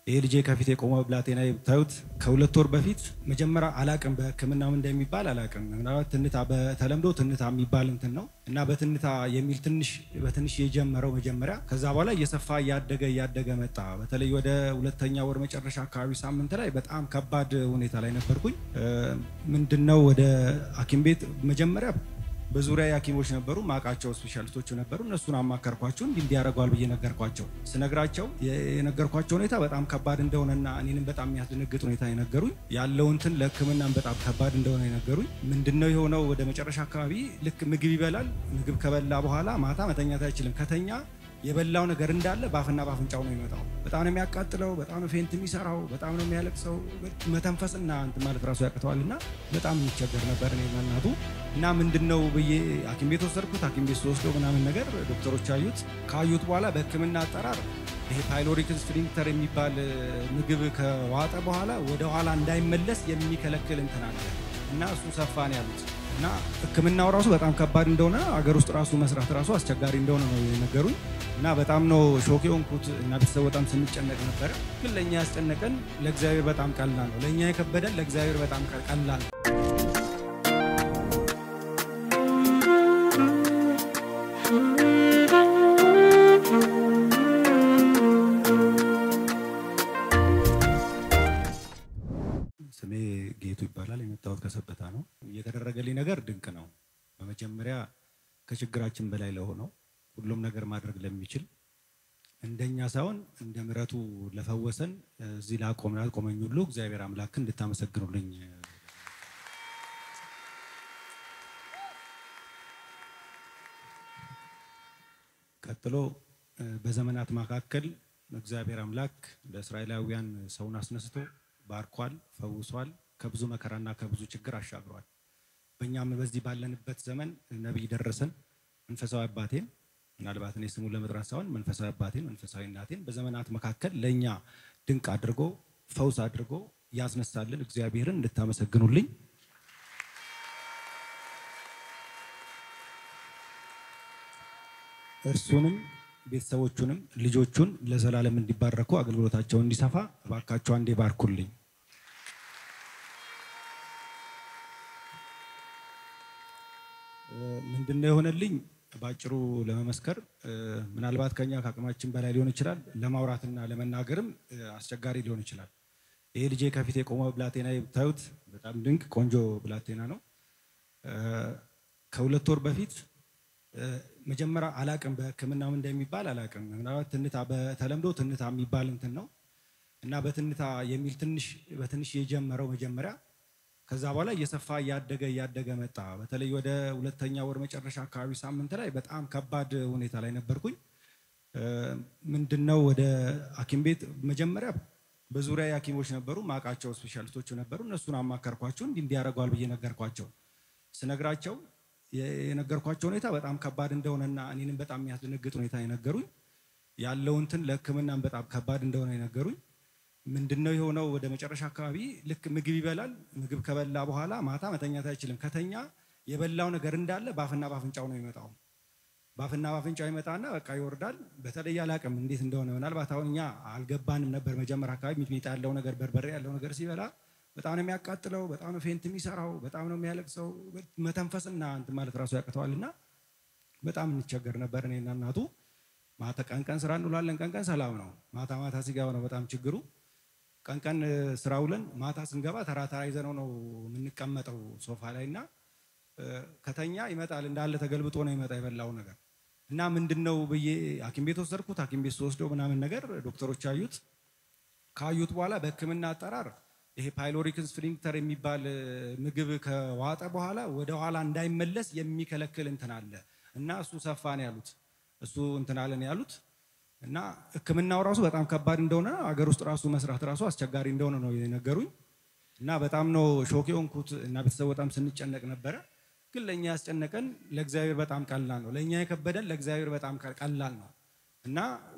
ይሄ ልጄ ከፊት የቆመ ብላቴና የምታዩት ከሁለት ወር በፊት መጀመሪያ አላቅም በሕክምናም እንደሚባል አላቅም። ምናልባት ትንታ በተለምዶ ትንታ የሚባል እንትን ነው እና በትንታ የሚል ትንሽ በትንሽ የጀመረው መጀመሪያ ከዛ በኋላ እየሰፋ እያደገ እያደገ መጣ። በተለይ ወደ ሁለተኛ ወር መጨረሻ አካባቢ ሳምንት ላይ በጣም ከባድ ሁኔታ ላይ ነበርኩኝ። ምንድነው ወደ ሐኪም ቤት መጀመሪያ በዙሪያ ሐኪሞች ነበሩ ማቃቸው ስፔሻሊስቶቹ ነበሩ። እነሱን አማከርኳቸው እንዲህ እንዲያደርገዋል ብዬ ነገርኳቸው። ስነግራቸው የነገርኳቸው ሁኔታ በጣም ከባድ እንደሆነና እኔንም በጣም የሚያስደነግጥ ሁኔታ የነገሩኝ ያለው እንትን ለሕክምናም በጣም ከባድ እንደሆነ የነገሩኝ ምንድነው የሆነው ወደ መጨረሻ አካባቢ ልክ ምግብ ይበላል። ምግብ ከበላ በኋላ ማታ መተኛት አይችልም። ከተኛ የበላው ነገር እንዳለ ባፍና ባፍንጫው ነው የሚመጣው። በጣም ነው የሚያቃጥለው። በጣም ነው ፌንት የሚሰራው። በጣም ነው የሚያለቅሰው። መተንፈስና እንትን ማለት ራሱ ያቅተዋል እና በጣም የሚቸገር ነበር እኔ እናቱ እና ምንድን ነው ብዬ ሐኪም ቤት ወሰድኩት። ሐኪም ቤት ስወስደው ምናምን ነገር ዶክተሮች አዩት። ካዩት በኋላ በህክምና አጠራር ይሄ ፓይሎሪክ ስፊንክተር የሚባል ምግብ ከዋጠ በኋላ ወደ ኋላ እንዳይመለስ የሚከለክል እንትን አለ እና እሱ ሰፋ ነው ያሉት እና ህክምናው ራሱ በጣም ከባድ እንደሆነ አገር ውስጥ ራሱ መስራት ራሱ አስቸጋሪ እንደሆነ ነው የነገሩኝ። እና በጣም ነው ሾክ የሆንኩት እና ቤተሰብ በጣም ስንጨነቅ ነበረ። ግን ለእኛ ያስጨነቀን ለእግዚአብሔር በጣም ቀላል ነው። ለእኛ የከበደን ለእግዚአብሔር በጣም ቀላል ነው። ስሜ ጌቱ ይባላል። የመጣሁት ከሰበታ ነው። እየተደረገልኝ ነገር ድንቅ ነው። በመጀመሪያ ከችግራችን በላይ ለሆነው ሁሉም ነገር ማድረግ ለሚችል እንደኛ ሳይሆን እንደ ምሕረቱ ለፈወሰን እዚህ ላቆም ላቆመኝ ሁሉ እግዚአብሔር አምላክ እንድታመሰግኑልኝ ቀጥሎ በዘመናት መካከል እግዚአብሔር አምላክ ለእስራኤላውያን ሰውን አስነስቶ ባርኳል፣ ፈውሷል፣ ከብዙ መከራና ከብዙ ችግር አሻግሯል። በእኛም በዚህ ባለንበት ዘመን ነቢይ ደረሰን መንፈሳዊ አባቴን ምናልባት እኔ ስሙን ለመጥራት ሳይሆን መንፈሳዊ አባቴን መንፈሳዊ እናቴን በዘመናት መካከል ለእኛ ድንቅ አድርጎ ፈውስ አድርጎ ያስነሳልን እግዚአብሔርን እንድታመሰግኑልኝ እርሱንም ቤተሰቦቹንም ልጆቹን ለዘላለም እንዲባረኩ አገልግሎታቸውን እንዲሰፋ እባካቸው አንዴ ባርኩልኝ። ምንድነው የሆነልኝ? በአጭሩ ለመመስከር ምናልባት ከኛ ከአቅማችን በላይ ሊሆን ይችላል። ለማውራትና ለመናገርም አስቸጋሪ ሊሆን ይችላል። ይሄ ልጄ ከፊት የቆመ ብላቴና የምታዩት በጣም ድንቅ ቆንጆ ብላቴና ነው። ከሁለት ወር በፊት መጀመሪያ አላቅም በሕክምናም እንደሚባል አላቅም። ምናልባት ትንታ በተለምዶ ትንታ የሚባል እንትን ነው እና በትንታ የሚል ትንሽ በትንሽ የጀመረው መጀመሪያ ከዛ በኋላ እየሰፋ እያደገ እያደገ መጣ። በተለይ ወደ ሁለተኛ ወር መጨረሻ አካባቢ ሳምንት ላይ በጣም ከባድ ሁኔታ ላይ ነበርኩኝ። ምንድነው ወደ ሐኪም ቤት መጀመሪያ በዙሪያ ሐኪሞች ነበሩ ማቃቸው ስፔሻሊስቶቹ ነበሩ። እነሱን አማከርኳቸው እንዲህ እንዲያደርገዋል ብዬ ነገርኳቸው። ስነግራቸው የነገርኳቸው ሁኔታ በጣም ከባድ እንደሆነና እኔንም በጣም የሚያስደነግጥ ሁኔታ የነገሩኝ ያለው እንትን ለሕክምናም በጣም ከባድ እንደሆነ የነገሩኝ ምንድነው የሆነው ወደ መጨረሻ አካባቢ ልክ ምግብ ይበላል። ምግብ ከበላ በኋላ ማታ መተኛት አይችልም። ከተኛ የበላው ነገር እንዳለ ባፍና ባፍንጫው ነው የሚመጣው። ባፍና ባፍንጫው ይመጣና በቃ ይወርዳል። በተለይ አላቅም እንዴት እንደሆነ ምናልባት አሁን እኛ አልገባንም ነበር። መጀመሪያ አካባቢ ሚጥሚጣ ያለው ነገር በርበሬ ያለው ነገር ሲበላ በጣም ነው የሚያቃጥለው፣ በጣም ነው ፌንት የሚሰራው፣ በጣም ነው የሚያለቅሰው። መተንፈስና እንትን ማለት ራሱ ያቅተዋል እና በጣም እንቸገር ነበር እኔና እናቱ። ማታ ቀን ቀን ስራ እንውላለን፣ ቀን ቀን ሰላም ነው። ማታ ማታ ሲገባ ነው በጣም ችግሩ። ቀን ቀን ስራ ውለን ማታ ስንገባ ተራ ተራ ይዘነው ነው የምንቀመጠው ሶፋ ላይ እና ከተኛ ይመጣል እንዳለ ተገልብጦ ነው ይመጣ የበላው ነገር እና ምንድን ነው ብዬ ሐኪም ቤት ወሰድኩት። ሐኪም ቤት ስወስደው ምናምን ነገር ዶክተሮች አዩት። ካዩት በኋላ በሕክምና አጠራር ይሄ ፓይሎሪክ ስፊንክተር የሚባል ምግብ ከዋጠ በኋላ ወደ ኋላ እንዳይመለስ የሚከለክል እንትን አለ እና እሱ ሰፋ ነው ያሉት። እሱ እንትን አለ ነው ያሉት እና ሕክምናው ራሱ በጣም ከባድ እንደሆነ አገር ውስጥ ራሱ መስራት ራሱ አስቸጋሪ እንደሆነ ነው የነገሩኝ። እና በጣም ነው ሾክ የሆንኩት እና ቤተሰብ በጣም ስንጨነቅ ነበረ። ግን ለእኛ ያስጨነቀን ለእግዚአብሔር በጣም ቀላል ነው። ለእኛ የከበደን ለእግዚአብሔር በጣም ቀላል ነው እና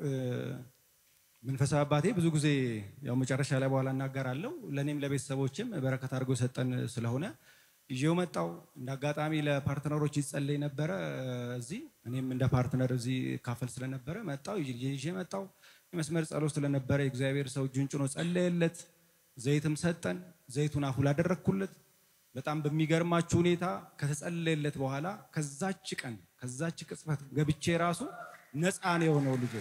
መንፈሳዊ አባቴ ብዙ ጊዜ ያው መጨረሻ ላይ በኋላ እናገራለሁ። ለእኔም ለቤተሰቦችም በረከት አድርጎ የሰጠን ስለሆነ ይዤው መጣው። እንደ አጋጣሚ ለፓርትነሮች ይጸለይ ነበረ እዚህ እኔም እንደ ፓርትነር እዚህ ካፈል ስለነበረ መጣው ይዤ መጣው። መስመር ጸሎት ስለነበረ የእግዚአብሔር ሰው እጁን ጭኖ ጸለየለት። ዘይትም ሰጠን። ዘይቱን አፉ ላደረግኩለት። በጣም በሚገርማችሁ ሁኔታ ከተጸለየለት በኋላ ከዛች ቀን ከዛች ቅጽበት ገብቼ ራሱ ነፃ ነው የሆነው ልጅ።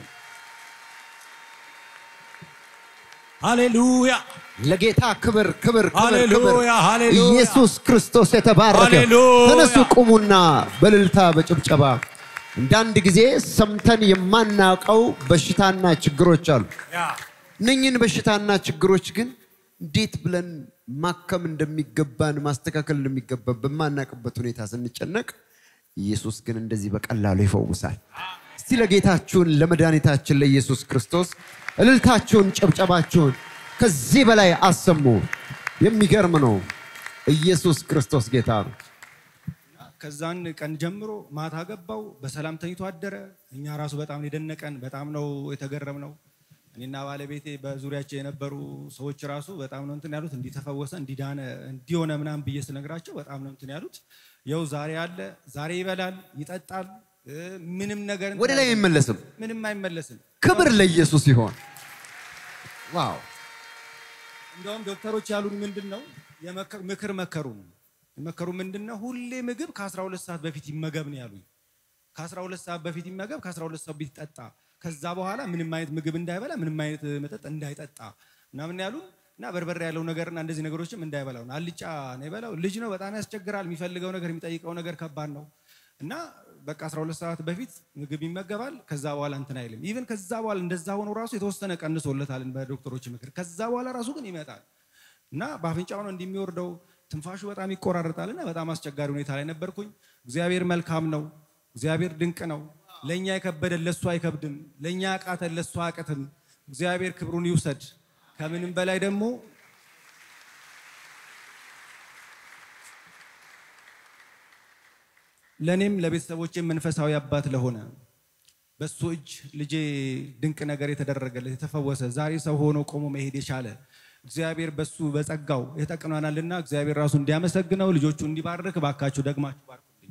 ሃሌሉያ ለጌታ ክብር ክብር ክብር ክብር። ሃሌሉያ ሃሌሉያ ኢየሱስ ክርስቶስ የተባረከ። ሃሌሉያ። ተነሱ ቁሙና በእልልታ በጭብጨባ እንዳንድ ጊዜ ሰምተን የማናውቀው በሽታና ችግሮች አሉ። ያ እነኝህን በሽታና ችግሮች ግን እንዴት ብለን ማከም እንደሚገባን ማስተካከል እንደሚገባን በማናውቅበት ሁኔታ ስንጨነቅ ኢየሱስ ግን እንደዚህ በቀላሉ ይፈውሳል። እስቲ ለጌታችሁን ለመድኃኒታችን ለኢየሱስ ክርስቶስ እልልታችሁን፣ ጨብጨባችሁን ከዚህ በላይ አሰሙ። የሚገርም ነው። ኢየሱስ ክርስቶስ ጌታ ነው። ከዛን ቀን ጀምሮ ማታ ገባው በሰላም ተኝቶ አደረ። እኛ ራሱ በጣም ነው የደነቀን፣ በጣም ነው የተገረም ነው። እኔና ባለቤቴ በዙሪያቸው የነበሩ ሰዎች ራሱ በጣም ነው እንትን ያሉት፣ እንዲተፈወሰ እንዲዳነ እንዲሆነ ምናምን ብዬ ስነግራቸው በጣም ነው እንትን ያሉት። የው ዛሬ አለ፣ ዛሬ ይበላል፣ ይጠጣል፣ እ ምንም ነገር እንትን ወደ ላይ አይልም። አይመለስም። ምንም አይመለስም። ክብር ለኢየሱስ ይሆን። ዋው እንደውም ዶክተሮች ያሉን ምንድን ነው የመከ- ምክር መከሩን የመከሩ ምንድን ነው ሁሌ ምግብ ከ12 ሰዓት በፊት ይመገብ ነው ያሉኝ። ከ12 ሰዓት በፊት ይመገብ፣ ከ12 ሰዓት በፊት ይጠጣ፣ ከዛ በኋላ ምንም አይነት ምግብ እንዳይበላ፣ ምንም አይነት መጠጥ እንዳይጠጣ ምናምን ያሉን እና በርበሬ ያለው ነገርና እንደዚህ ነገሮችም እንዳይበላው ነው። አልጫ ነው የበላው። ልጅ ነው፣ በጣም ያስቸግራል። የሚፈልገው ነገር የሚጠይቀው ነገር ከባድ ነው እና በቃ 12 ሰዓት በፊት ምግብ ይመገባል። ከዛ በኋላ እንትን አይልም። ኢቭን ከዛ በኋላ እንደዛ ሆኖ ራሱ የተወሰነ ቀንሶለታል በዶክተሮች ምክር። ከዛ በኋላ ራሱ ግን ይመጣል እና በአፍንጫው ነው እንደሚወርደው ትንፋሹ በጣም ይቆራረጣል እና በጣም አስቸጋሪ ሁኔታ ላይ ነበርኩኝ። እግዚአብሔር መልካም ነው። እግዚአብሔር ድንቅ ነው። ለእኛ የከበደን ለእሱ አይከብድም። ለእኛ ያቃተን ለእሱ አያቅትም። እግዚአብሔር ክብሩን ይውሰድ። ከምንም በላይ ደግሞ ለእኔም ለቤተሰቦቼም መንፈሳዊ አባት ለሆነ በሱ እጅ ልጄ ድንቅ ነገር የተደረገለት የተፈወሰ ዛሬ ሰው ሆኖ ቆሞ መሄድ የቻለ እግዚአብሔር በሱ በጸጋው የተቀኗናልና እግዚአብሔር ራሱ እንዲያመሰግነው ልጆቹ እንዲባርክ ባካችሁ ደግማችሁ ባርኩልኝ።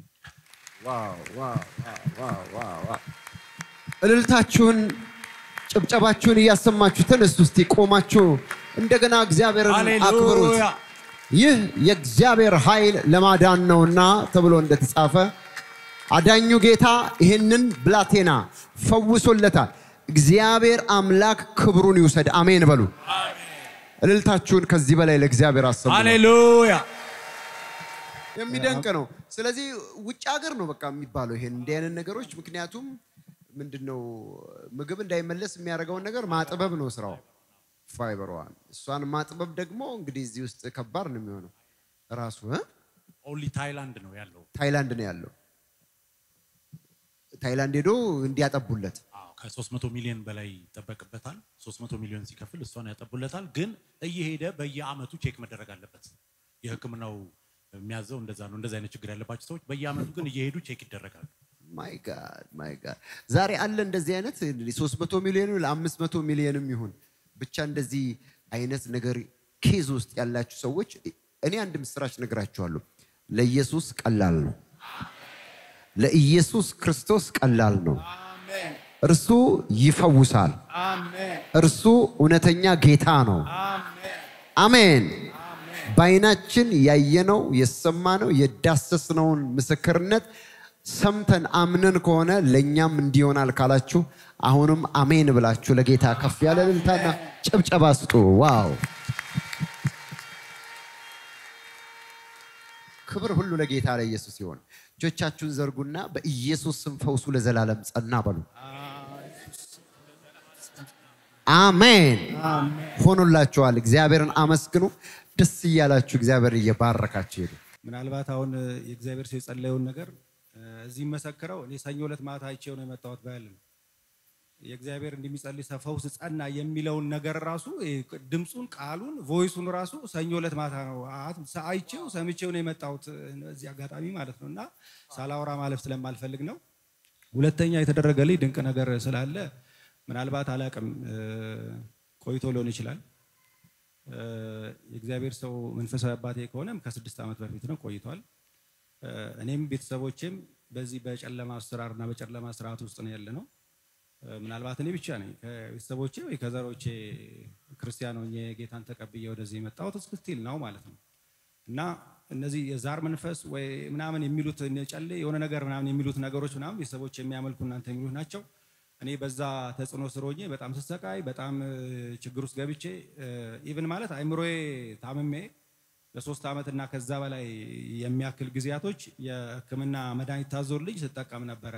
እልልታችሁን ጭብጨባችሁን እያሰማችሁ ተነሱ። እስቲ ቆማችሁ እንደገና እግዚአብሔርን አክብሩት። ሃሌሉያ ይህ የእግዚአብሔር ኃይል ለማዳን ነውና ተብሎ እንደተጻፈ አዳኙ ጌታ ይህንን ብላቴና ፈውሶለታል። እግዚአብሔር አምላክ ክብሩን ይውሰድ። አሜን በሉ። እልልታችሁን ከዚህ በላይ ለእግዚአብሔር አሰሙ። ሃሌሉያ የሚደንቅ ነው። ስለዚህ ውጭ ሀገር ነው በቃ የሚባለው ይሄን እንዲህ አይነት ነገሮች። ምክንያቱም ምንድን ነው ምግብ እንዳይመለስ የሚያደርገውን ነገር ማጥበብ ነው ስራው፣ ፋይበሯን እሷን ማጥበብ ደግሞ እንግዲህ እዚህ ውስጥ ከባድ ነው የሚሆነው። ራሱ እ? ኦንሊ ታይላንድ ነው ያለው። ታይላንድ ነው ያለው። ታይላንድ ሄዶ እንዲያጠቡለት አዎ ከ300 ሚሊዮን በላይ ይጠበቅበታል። 300 ሚሊዮን ሲከፍል እሷን ያጠቡለታል። ግን እየሄደ በየአመቱ ቼክ መደረግ አለበት። የሕክምናው የሚያዘው እንደዛ ነው። እንደዛ አይነት ችግር ያለባቸው ሰዎች በየአመቱ ግን እየሄዱ ቼክ ይደረጋሉ። ማይ ጋድ ማይ ጋድ ዛሬ አለ እንደዚህ አይነት 300 ሚሊዮን ለ500 ሚሊዮንም ይሁን ብቻ እንደዚህ አይነት ነገር ኬዝ ውስጥ ያላችሁ ሰዎች እኔ አንድ ምስራች ነግራችኋለሁ። ለኢየሱስ ቀላል ነው። ለኢየሱስ ክርስቶስ ቀላል ነው። አሜን እርሱ ይፈውሳል። አሜን እርሱ እውነተኛ ጌታ ነው። አሜን አሜን። በዓይናችን ያየነው የሰማነው የዳሰስነውን ምስክርነት ሰምተን አምነን ከሆነ ለእኛም እንዲሆናል ካላችሁ አሁንም አሜን ብላችሁ ለጌታ ከፍ ያለ እልልታና ጭብጨባ ስጡ። ዋው! ክብር ሁሉ ለጌታ ለኢየሱስ ይሆን። እጆቻችሁን ዘርጉና በኢየሱስ ስም ፈውሱ ለዘላለም ጸና በሉ። አሜን። ሆኖላችኋል። እግዚአብሔርን አመስግኑ። ደስ እያላችሁ እግዚአብሔር እየባረካችሁ ሄዱ። ምናልባት አሁን የእግዚአብሔር ሰው የጸለየውን ነገር እዚህ መሰክረው እኔ ሰኞ ዕለት ማታ አይቼው ነው የመጣሁት ባያልን የእግዚአብሔር እንደሚጸልይ ሰው ፈውስ ጸና የሚለውን ነገር ራሱ ድምፁን፣ ቃሉን፣ ቮይሱን ራሱ ሰኞ ዕለት ማታ ነው አት- አይቼው ሰምቼው ነው የመጣሁት እዚህ አጋጣሚ ማለት ነው። እና ሳላወራ ማለፍ ስለማልፈልግ ነው። ሁለተኛ የተደረገልኝ ድንቅ ነገር ስላለ ምናልባት አላቅም ቆይቶ ሊሆን ይችላል። እ፣ የእግዚአብሔር ሰው መንፈሳዊ አባቴ ከሆነም ከስድስት ዓመት በፊት ነው ቆይቷል። እ፣ እኔም ቤተሰቦቼም በዚህ በጨለማ አሰራርና በጨለማ ስርዓት ውስጥ ነው ያለ ነው። እ፣ ምናልባት እኔ ብቻ ነኝ ከቤተሰቦቼ ወይ ከዘሮቼ ክርስቲያን ሆኜ ጌታን ተቀብዬ ወደዚህ የመጣሁት እስክስቲል ነው ማለት ነው። እና እነዚህ የዛር መንፈስ ወይ ምናምን የሚሉት እነ ጨሌ የሆነ ነገር ምናምን የሚሉት ነገሮች ምናምን ቤተሰቦች የሚያመልኩ እናንተ የሚሉት ናቸው። እኔ በዛ ተጽዕኖ ስር ሆኜ በጣም ስሰቃይ በጣም እ፣ ችግር ውስጥ ገብቼ ኢቭን ማለት አይምሮዬ ታምሜ ለሶስት ዓመት እና ከዛ በላይ የሚያክል ጊዜያቶች የሕክምና መድኃኒት ታዞልኝ ስጠቀም ነበረ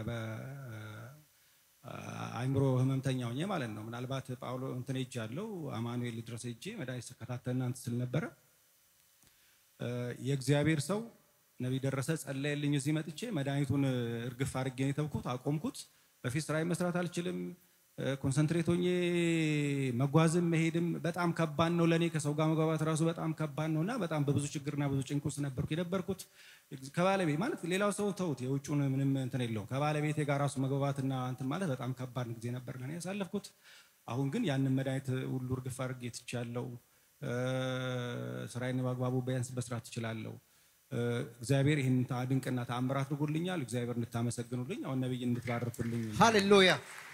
በአይምሮ ህመምተኛ ሆኜ ማለት ነው። ምናልባት ጳውሎ እንትን ሄጅ ያለው አማኑኤል ድረስ ሄጄ መድኃኒት ስከታተልና እንትን ስል ነበረ። እ፣ የእግዚአብሔር ሰው ነቢይ ደረሰ ጸለየልኝ። እዚህ መጥቼ መድኃኒቱን እርግፍ አድርጌ ነው የተውኩት፣ አቆምኩት። በፊት ስራዬ መስራት አልችልም። እ፣ ኮንሰንትሬት ሆኜ መጓዝም መሄድም በጣም ከባድ ነው ለእኔ። ከሰው ጋር መግባባት ራሱ በጣም ከባድ ነው እና በጣም በብዙ ችግርና ብዙ ጭንቅ ውስጥ ነበርኩ የነበርኩት። ከባለቤት ማለት ሌላው ሰው ተውት፣ የውጩን ምንም እንትን የለውም። ከባለቤቴ ጋር ራሱ መግባባትና እንትን ማለት በጣም ከባድ ጊዜ ነበር ለእኔ ያሳለፍኩት። አሁን ግን ያንን መድኃኒት ሁሉ እርግፍ አድርጌ ትቻለሁ። እ፣ ስራዬን በአግባቡ ቢያንስ በስራት ትችላለሁ። እግዚአብሔር ይህን ታ- ድንቅና ተአምር አድርጎልኛል። እግዚአብሔር እንድታመሰግኑልኝ አሁን ነብይ እንድትባርኩልኝ ሃሌሉያ!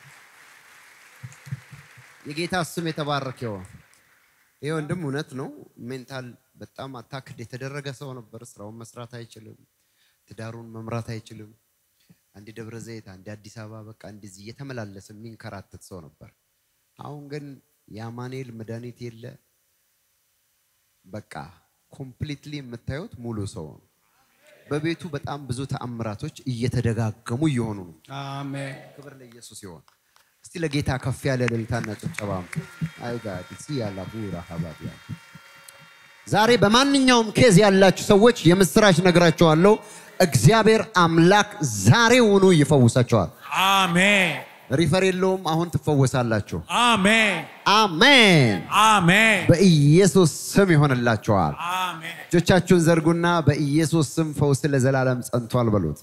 የጌታ ስም የተባረከ ይሁን። ይህ ወንድም እውነት ነው። ሜንታል በጣም አታክድ የተደረገ ሰው ነበር። ስራውን መስራት አይችልም። ትዳሩን መምራት አይችልም። አንድ ደብረ ዘይት፣ አንድ አዲስ አበባ በቃ እንደዚህ እየተመላለሰ የሚንከራተት ሰው ነበር። አሁን ግን የአማኑኤል መድኃኒት የለ። በቃ ኮምፕሊትሊ የምታዩት ሙሉ ሰው ነው። በቤቱ በጣም ብዙ ተአምራቶች እየተደጋገሙ እየሆኑ ነው። አሜን። ክብር ለኢየሱስ ይሆን። እስቲ ለጌታ ከፍ ያለ እልልታና ጭብጨባ አይ ጋድ ሲ ያላ ቡራ ሀባት ያ ዛሬ በማንኛውም ኬዝ ያላችሁ ሰዎች የምስራች ነግራችኋለሁ። እግዚአብሔር አምላክ ዛሬውኑ ይፈውሳቸዋል። አሜን ሪፈር የለውም። አሁን ትፈወሳላችሁ። አሜን አሜን። አሜን በኢየሱስ ስም ይሆንላችኋል። አሜን እጆቻችሁን ዘርጉና በኢየሱስ ስም ፈውስ ለዘላለም ጸንቷል በሉት።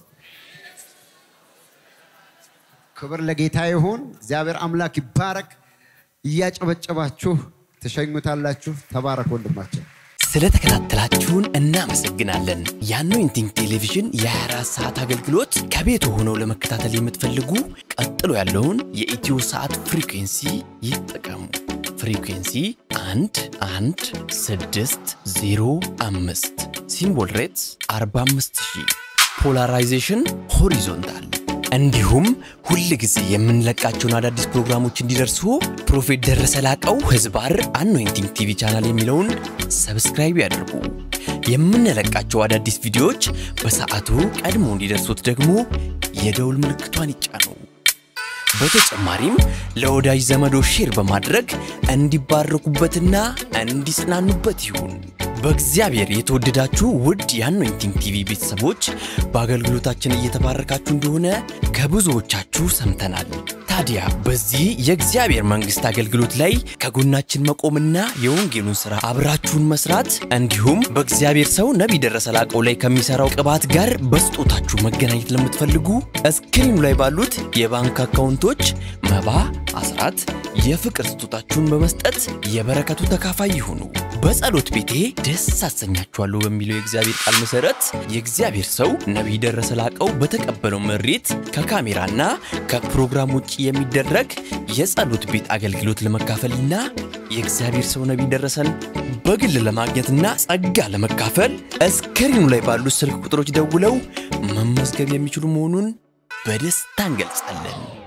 ክብር ለጌታ ይሁን። እግዚአብሔር አምላክ ይባረክ። እያጨበጨባችሁ ትሸኙታላችሁ። ተባረክ ወንድማችን። ስለተከታተላችሁን እናመሰግናለን። የአኖይንቲንግ ቴሌቪዥን የ24 ሰዓት አገልግሎት ከቤት ሆነው ለመከታተል የምትፈልጉ ቀጥሎ ያለውን የኢትዮ ሰዓት ፍሪኩንሲ ይጠቀሙ። ፍሪኩንሲ 1 1 6 0 5 ሲምቦል ሬትስ 45000 ፖላራይዜሽን ሆሪዞንታል እንዲሁም ሁል ጊዜ የምንለቃቸውን አዳዲስ ፕሮግራሞች እንዲደርሱ ፕሮፌት ደረሰ ላቀው ህዝባር አኖይንቲንግ ቲቪ ቻናል የሚለውን ሰብስክራይብ ያድርጉ። የምንለቃቸው አዳዲስ ቪዲዮዎች በሰዓቱ ቀድሞ እንዲደርሱት ደግሞ የደውል ምልክቷን ይጫኑ። በተጨማሪም ለወዳጅ ዘመዶ ሼር በማድረግ እንዲባረኩበትና እንዲጽናኑበት ይሁን። በእግዚአብሔር የተወደዳችሁ ውድ የአኖይንቲንግ ቲቪ ቤተሰቦች በአገልግሎታችን እየተባረካችሁ እንደሆነ ከብዙዎቻችሁ ሰምተናል። ታዲያ በዚህ የእግዚአብሔር መንግሥት አገልግሎት ላይ ከጎናችን መቆምና የወንጌሉን ሥራ አብራችሁን መስራት እንዲሁም በእግዚአብሔር ሰው ነቢይ ደረሰ ላቀው ላይ ከሚሠራው ቅባት ጋር በስጦታችሁ መገናኘት ለምትፈልጉ እስክሪኑ ላይ ባሉት የባንክ አካውንቶች መባ፣ አስራት፣ የፍቅር ስጦታችሁን በመስጠት የበረከቱ ተካፋይ ይሁኑ። በጸሎት ቤቴ ደስ አሰኛችኋለሁ በሚለው የእግዚአብሔር ቃል መሰረት የእግዚአብሔር ሰው ነቢይ ደረሰ ላቀው በተቀበለው መሬት ከካሜራና ከፕሮግራም ውጭ የሚደረግ የጸሎት ቤት አገልግሎት ለመካፈልና የእግዚአብሔር ሰው ነቢይ ደረሰን በግል ለማግኘትና ጸጋ ለመካፈል እስክሪኑ ላይ ባሉት ስልክ ቁጥሮች ደውለው መመዝገብ የሚችሉ መሆኑን በደስታ እንገልጻለን።